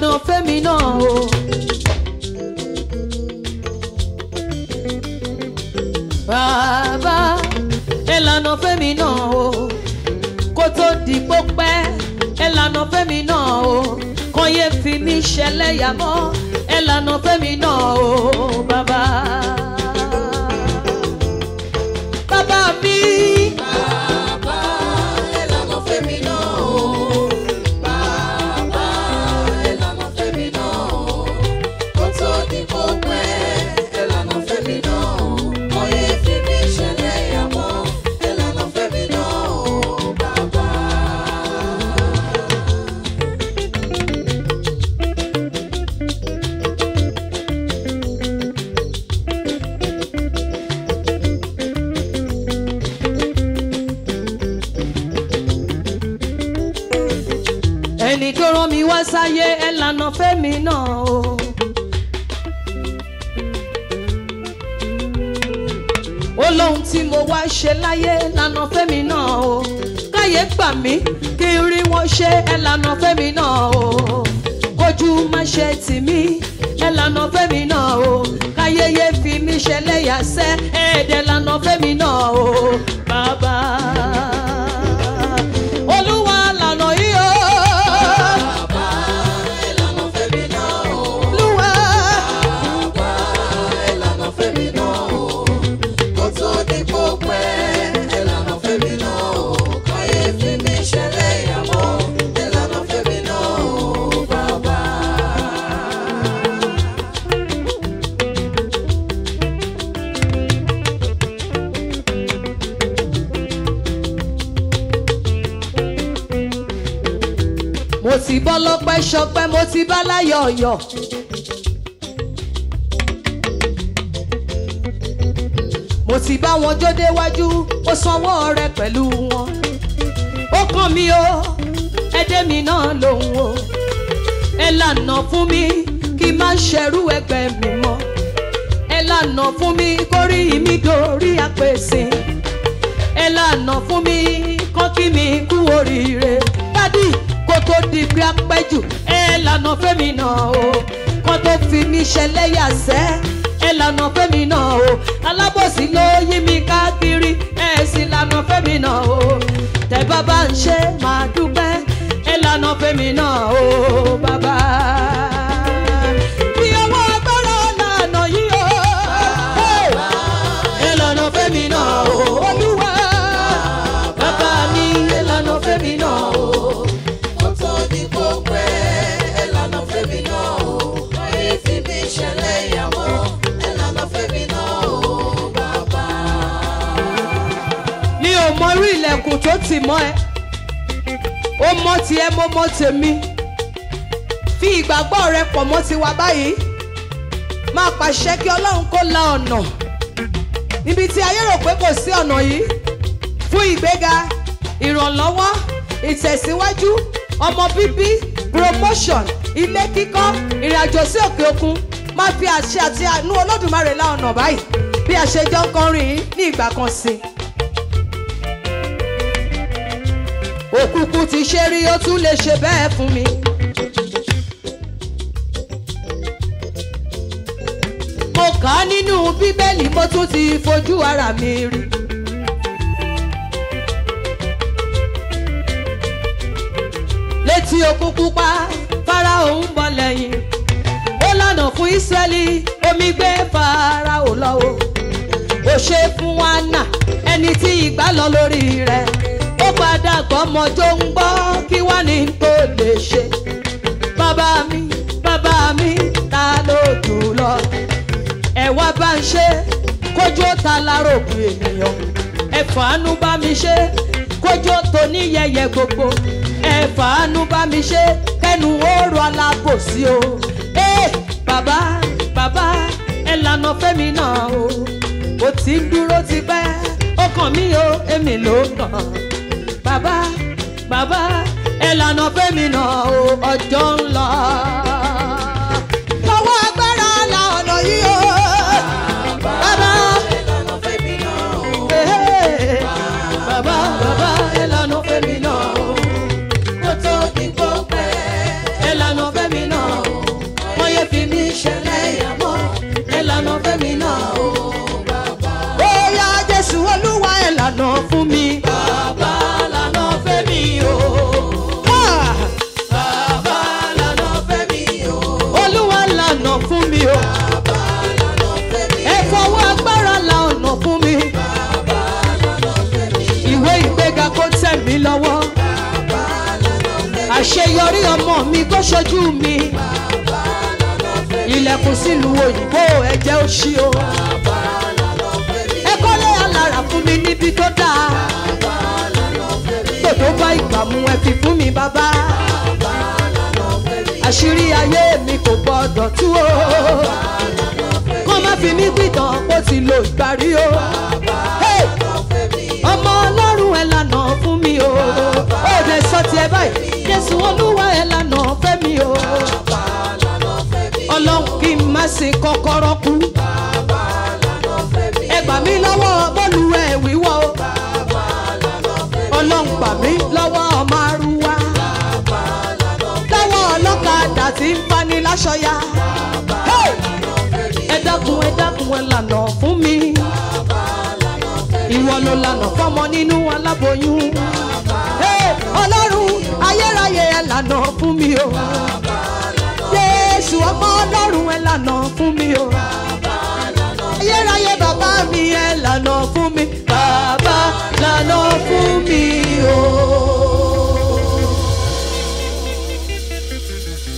lànà fẹ́mi náà o. bàbá ẹ lànà fẹ́mi náà o kó tó di pópẹ́ ẹ lànà fẹ́mi náà o kàn yé fi mí ṣẹlẹ́yà mọ́ ẹ lànà fẹ́mi náà o bàbá. bàbá mi. Bàbá ẹ lànà fẹ́mi náà o. Bàbá ẹ lànà fẹ́mi náà o. Kó tó di kó pẹ́ ẹ lànà fẹ́mi náà o. Oyè fi mí ṣẹlẹ̀ ìyàmọ́ ẹ lànà fẹ́mi náà o. Bàbá. ẹni tó rán mi wá sáyé ẹ lànà fẹ́mi náà o. ó lóhun tí mo wá ṣe láyé lànà fẹ́mi náà o. káyé gbà mí kí n rí wọn ṣe ẹ lànà fẹ́mi náà o. kójú má ṣe tì mí ẹ lànà fẹ́mi náà o. káyéyé fi mí ṣẹlẹ́yà sẹ́ ẹ̀ẹ́dẹ̀ lànà fẹ́mi náà o. bàbá olúwa lànà yìí o. Bàbá ẹ lànà fẹ́mi náà o. olúwa. Bàbá ẹ lànà fẹ́mi náà o. Kó tó di kó pẹ́ ẹ lànà fẹ́mi náà o. Káyé fi mí ṣẹlẹ̀ ìyàmọ́ ẹ lànà fẹ́mi náà o. Bàbá. mo ti bọ́ lọ́pẹ́ ṣọpẹ́ mo ti bá láyọ̀ yọ̀. mo ti bá wọn jó déwájú ó sanwó rẹ pẹ̀lú wọn. ó kàn mí o ẹdẹ mi náà lòun o. ẹ lànà fún mi kí n má ṣẹrú ẹgbẹ́ mi mọ́. ẹ lànà fún mi kórí mi dorí àpèsè ẹ lànà fún mi kán kí mi kú oríire dádì kó tó di bí apẹ́jù ẹ lànà fẹ́mi náà o kán tó fi mi ṣẹlẹ́yà sẹ́ ẹ lànà fẹ́mi náà o alábòsí ló yí mi káàkiri ẹ sì lànà fẹ́mi náà o tẹ bàbá ń ṣe máa dúpẹ́ ẹ lànà fẹ́mi náà o bàbá. Bí ọwọ́ agbára lànà yìí o. Ẹ lànà fẹ́mi náà o. Olúwa bàbá mi ẹ lànà fẹ́mi náà o. Kó tó di kó pẹ́ ẹ lànà fẹ́mi náà o. Káyé fi mí ṣẹlẹ̀ ìyàmọ́ ẹ lànà fẹ́mi náà o. Bàbá. mi ò mọ irú ilẹ̀kùn tó tì mọ́ ẹ ó mọ tiẹ̀ mo mọ tèmi fi ìgbàgbọ́ rẹ pọ̀ mọ́ tiwa báyìí máa pàṣẹ kí ọlọ́run kó la ọ̀nà níbi tí ayé rò pé kò sí ọ̀nà yìí fún ìgbéga ìrànlọ́wọ́ ìtẹ̀síwájú ọmọ bíbí promotion ilé kíkọ́ ìrìnàjò sí òkè òkun máa fi àṣẹ àti àánú olódùmarè la ọ̀nà báyìí bí a ṣe jọ ń kọrin yìí ní ìgbà kan sí i. òkùnkùn ti ṣe rí ó tún lè ṣe bẹ́ẹ̀ fún mi. mo kà á nínú bíbélì mo tún ti fojú ara mi rí. létí òkun pupa fáráò ń bọ̀ lẹ́yìn ó lànà fún ísírẹ́lì omi gbé fáráò lọ́wọ́ ó ṣe fún wánà ẹni tí ìgbà lọ lórí rẹ̀ ó padà gbọ́mọ tó ń gbọ́ kí wá ní tó lè ṣe bàbá mi bàbá mi ta ló dùn lọ ẹ wá bá ń ṣe kójú ó ta láròkù ènìyàn ẹ fàánú bá mi ṣe kójú ó tó ní yẹyẹ gbogbo ẹ fàánú bá mi ṣe kẹnu òòrùn alábòsí o ẹ bàbá bàbá ẹ lànà fẹ́mi náà o ó ti ń dúró ti pẹ́ ó kàn mí o èmi ló kàn bàbá bàbá ẹ lànà fẹ́mi náà o ọjọ́ ń lọ. lọ́wọ́ agbára la ọ̀nà yìí o. bàbá ẹ lànà fẹ́mi náà o. eh, bàbá bàbá ẹ lànà fẹ́mi náà o. Kó tó di kó pẹ́ ẹ lànà fẹ́mi náà o. àṣeyọrí ọmọ mi kó ṣojú mi ilẹ̀kùn sílùú òyìnbó ẹ̀jẹ̀ ó ṣí o ẹ kọ́lé alára fún mi níbi tó dáa tó tó bá ìgbà mu ẹ fi fún mi bàbá àṣírí ayé mi kò gbọdọ̀ tú o kó má fi mí gbìtàn kó ti lo ìparí o Hey! ọmọ ọlọ́run ẹ̀ lànà fún mi o ó lè sọ tiẹ̀ báyìí jésù olúwa ẹ̀ lànà fẹ́ mi o ọlọ́run kí n má ṣe kọ́kọ́rọ́ kú ẹ gbà mí lọ́wọ́ bọ́ọ̀lù ẹ̀ wíwọ́ o ọlọ́run gbà mí lọ́wọ́ ọmọ arúwá lọ́wọ́ ọlọ́kadà tí ń fani láṣọya Hey! ẹ dákun ẹ dákun ẹ lànà fún mi ìwọ ló lànà fọmọ nínú aláboyún Hey! ọlọ́run ayérayé ẹ lànà fún mi o jésù ọmọ ọlọ́run ẹ lànà fún mi o ayérayé bàbá mi ẹ lànà fún mi bàbá lànà fún mi